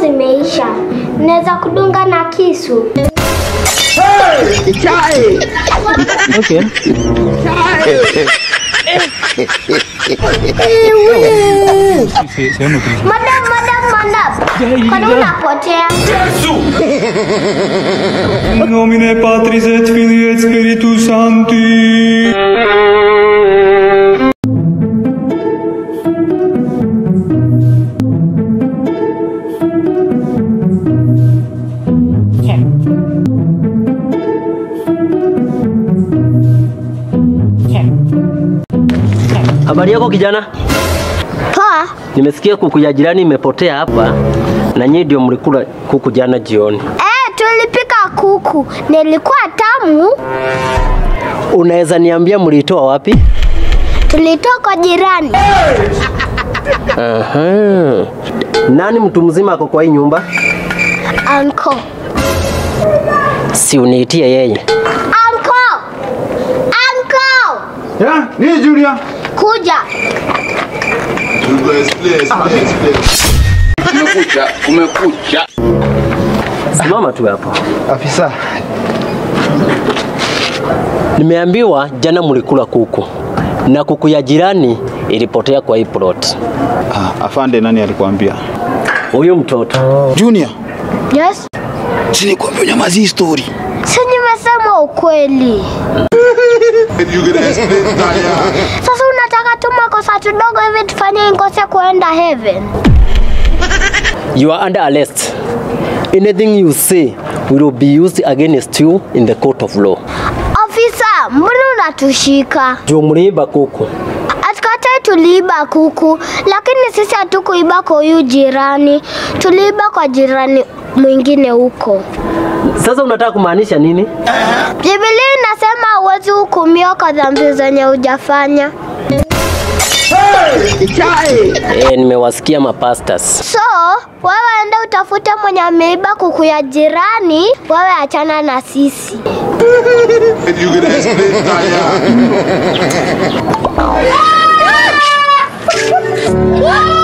zimeisha. Naweza kudunga na kisu. Okay. Se- Sehemu tu. Madam, madam, madam. Kwani unapotea? Nomine Patris et Filii et Spiritus Sancti. Habari yako kijana? Poa. Nimesikia kuku ya jirani imepotea hapa na nyinyi ndio mlikula kuku jana jioni. Eh, tulipika kuku. Nilikuwa tamu. Unaweza niambia mlitoa wapi? Tulitoka kwa jirani. Aha. Nani mtu mzima ako kwa hii nyumba? Anko. Si uniitie yeye. Anko. Anko. Ya, nini Julia? Kuja. Kumekucha, kumekucha. Simama tu hapo. Afisa, Nimeambiwa jana mlikula kuku na kuku ya jirani ilipotea kwa hii plot. ah, afande nani alikuambia? Huyu mtoto Junior, Yes. si nikwambia unyamazi hii story. Si nimesema ukweli. Sasa unataka tu makosa tudogo hivi tufanye nikose kuenda heaven? You are under arrest. Anything you say will be used against you in the court of law. Ofisa, mbona unatushika? Juu mliiba kuku. Atikatai tuliiba kuku, lakini sisi hatukuiba kwa huyu jirani, tuliiba kwa jirani mwingine huko. Sasa unataka kumaanisha nini? Biblia inasema huwezi hukumiwa kwa dhambi zenye hujafanya. Eh, nimewasikia mapastas. So wewe enda utafute mwenye ameiba kuku ya jirani, wewe achana na sisi. You can explain tire.